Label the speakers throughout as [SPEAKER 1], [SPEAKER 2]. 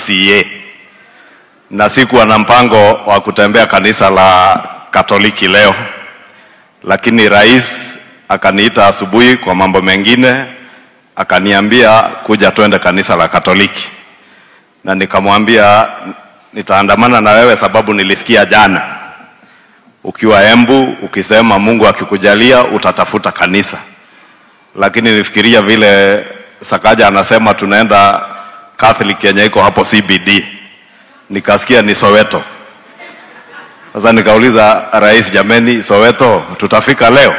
[SPEAKER 1] PCA na sikuwa na mpango wa kutembea kanisa la Katoliki leo, lakini rais akaniita asubuhi kwa mambo mengine, akaniambia kuja twende kanisa la Katoliki, na nikamwambia nitaandamana na wewe sababu nilisikia jana ukiwa Embu ukisema Mungu akikujalia utatafuta kanisa, lakini nifikiria vile Sakaja anasema tunaenda Catholic yenye iko hapo CBD, nikasikia ni Soweto. Sasa nikauliza rais, jameni, Soweto tutafika leo?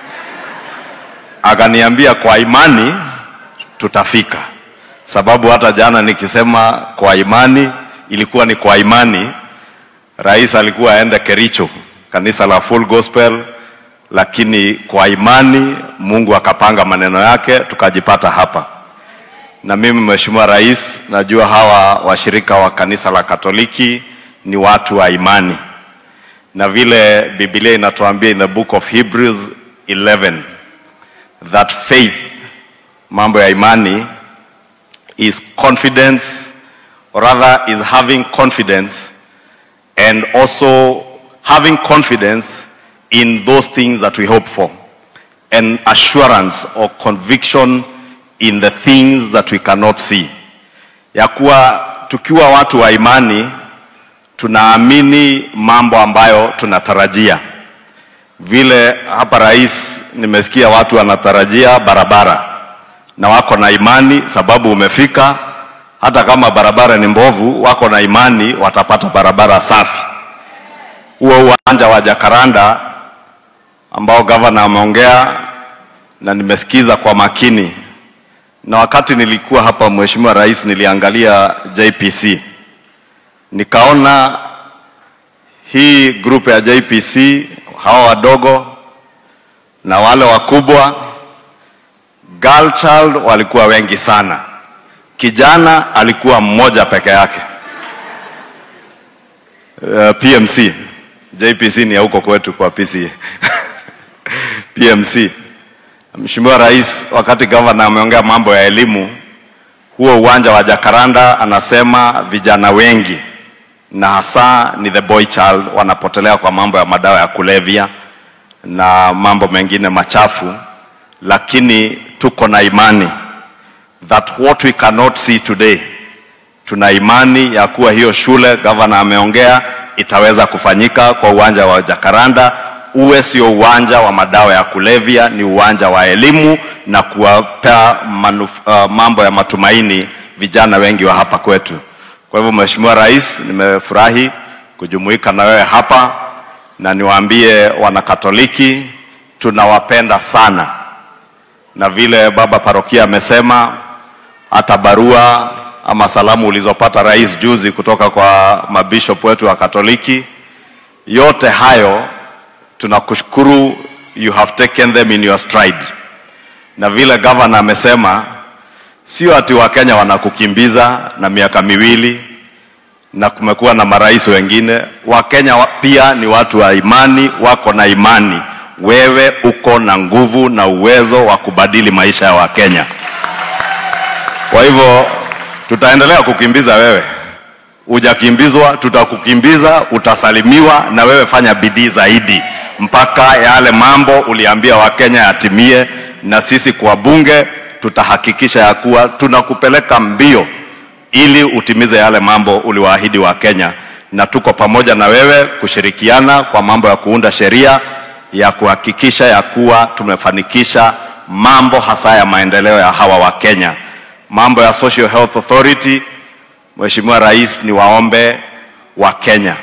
[SPEAKER 1] Akaniambia kwa imani tutafika, sababu hata jana nikisema kwa imani ilikuwa ni kwa imani. Rais alikuwa aende Kericho, kanisa la Full Gospel, lakini kwa imani Mungu akapanga maneno yake tukajipata hapa. Na mimi Mheshimiwa Rais, najua hawa washirika wa kanisa la Katoliki ni watu wa imani, na vile Biblia inatuambia in the book of Hebrews 11 that faith, mambo ya imani is confidence or rather is having confidence and also having confidence in those things that we hope for and assurance or conviction in the things that we cannot see ya kuwa tukiwa watu wa imani tunaamini mambo ambayo tunatarajia vile hapa rais nimesikia watu wanatarajia barabara na wako na imani sababu umefika hata kama barabara ni mbovu wako na imani watapata barabara safi huo uwanja wa jakaranda ambao gavana ameongea na nimesikiza kwa makini na wakati nilikuwa hapa mheshimiwa rais niliangalia jpc nikaona hii grupu ya jpc hawa wadogo na wale wakubwa girl child walikuwa wengi sana kijana alikuwa mmoja peke yake uh, pmc jpc ni ya huko kwetu kwa pca pmc mheshimiwa rais wakati gavana ameongea mambo ya elimu huo uwanja wa jakaranda anasema vijana wengi na hasa ni the boy child wanapotelea kwa mambo ya madawa ya kulevya na mambo mengine machafu lakini tuko na imani that what we cannot see today tuna imani ya kuwa hiyo shule gavana ameongea itaweza kufanyika kwa uwanja wa jakaranda uwe sio uwanja wa madawa ya kulevya ni uwanja wa elimu na kuwapea uh, mambo ya matumaini vijana wengi wa hapa kwetu kwa hivyo mheshimiwa rais nimefurahi kujumuika na wewe hapa na niwaambie wanakatoliki tunawapenda sana na vile baba parokia amesema hata barua ama salamu ulizopata rais juzi kutoka kwa mabishop wetu wa katoliki yote hayo tunakushukuru you have taken them in your stride na vile gavana amesema sio ati wakenya wanakukimbiza na miaka miwili na kumekuwa na marais wengine wakenya wa- pia ni watu wa imani wako na imani wewe uko na nguvu na uwezo wa kubadili maisha ya wakenya kwa hivyo tutaendelea kukimbiza wewe hujakimbizwa tutakukimbiza utasalimiwa na wewe fanya bidii zaidi mpaka yale mambo uliambia wakenya yatimie na sisi kwa bunge tutahakikisha ya kuwa tunakupeleka mbio ili utimize yale mambo uliwaahidi wa Kenya, na tuko pamoja na wewe kushirikiana kwa mambo ya kuunda sheria ya kuhakikisha ya kuwa tumefanikisha mambo hasa ya maendeleo ya hawa wa Kenya. Mambo ya Social Health Authority, Mheshimiwa Rais, ni waombe wa Kenya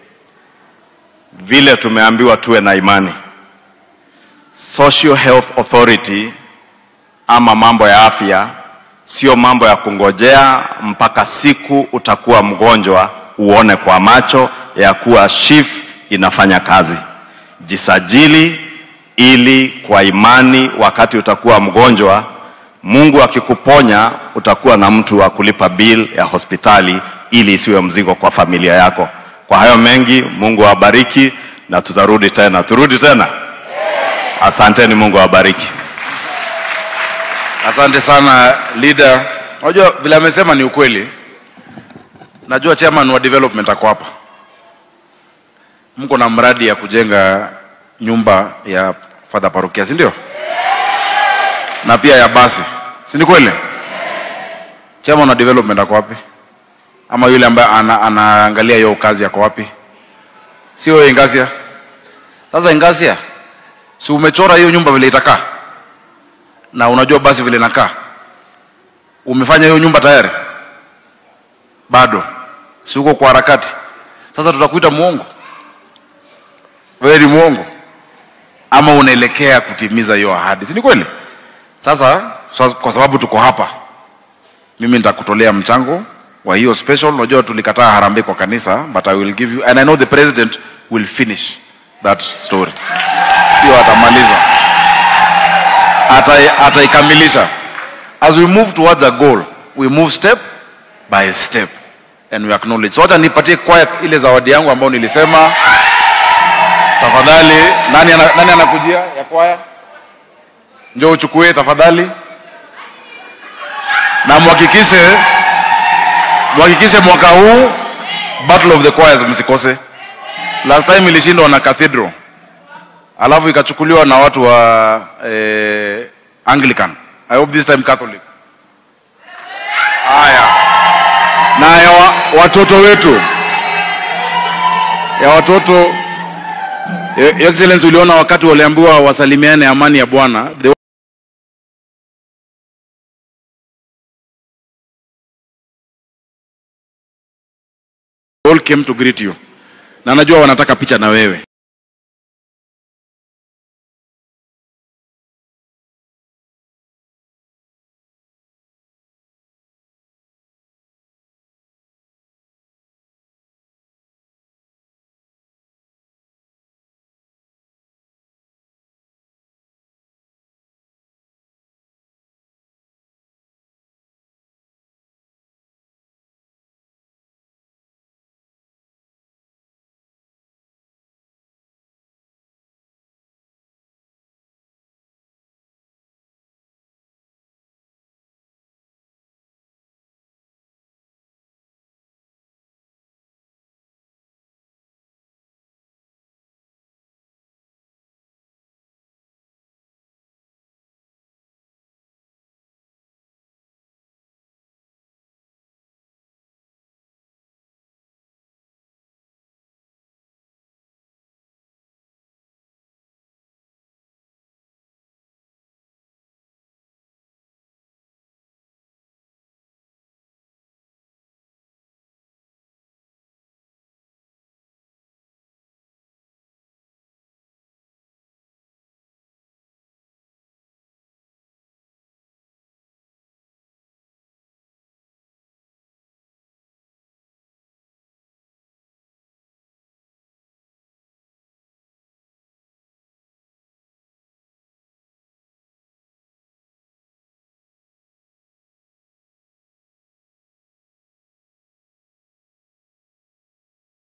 [SPEAKER 1] vile tumeambiwa tuwe na imani. Social Health Authority ama mambo ya afya sio mambo ya kungojea mpaka siku utakuwa mgonjwa uone kwa macho ya kuwa SHIF inafanya kazi. Jisajili ili kwa imani, wakati utakuwa mgonjwa, Mungu akikuponya, utakuwa na mtu wa kulipa bill ya hospitali ili isiwe mzigo kwa familia yako. Kwa hayo mengi, Mungu awabariki na tutarudi tena. Turudi tena. Asanteni, Mungu awabariki.
[SPEAKER 2] Asante sana leader. Unajua vile amesema ni ukweli. Najua chairman wa development ako hapa, mko na mradi ya kujenga nyumba ya fadha parokia, si ndio? Na pia ya basi, si ni kweli? Chairman wa development ako wapi? Ama yule ambaye ana, anaangalia hiyo kazi ako wapi? Sio wewe Ingasia? Sasa Ingasia, si umechora hiyo nyumba vile itakaa, na unajua basi vile inakaa, umefanya hiyo nyumba tayari? Bado si uko kwa harakati? Sasa tutakuita muongo? Wewe ni muongo ama unaelekea kutimiza hiyo ahadi, si ni kweli? Sasa so, kwa sababu tuko hapa, mimi nitakutolea mchango wa hiyo special. Unajua tulikataa harambee kwa kanisa, but I will give you and I know the president will finish that story. Hiyo atamaliza, Atai- ataikamilisha. As we move towards a goal, we move step by step and we acknowledge. So wacha nipatie kwaya ile zawadi yangu ambayo nilisema. Tafadhali, nani ana, nani anakujia ya kwaya? Njoo uchukue tafadhali, na mhakikishe mhakikishe mwaka huu Battle of the Choirs msikose. Last time ilishindwa na Cathedral, alafu ikachukuliwa na watu wa eh, Anglican. I hope this time Catholic. Haya, na ya wa, watoto wetu ya watoto Your Excellency, uliona wakati waliambiwa wasalimiane amani ya Bwana, they all came to greet you, na najua wanataka picha na wewe.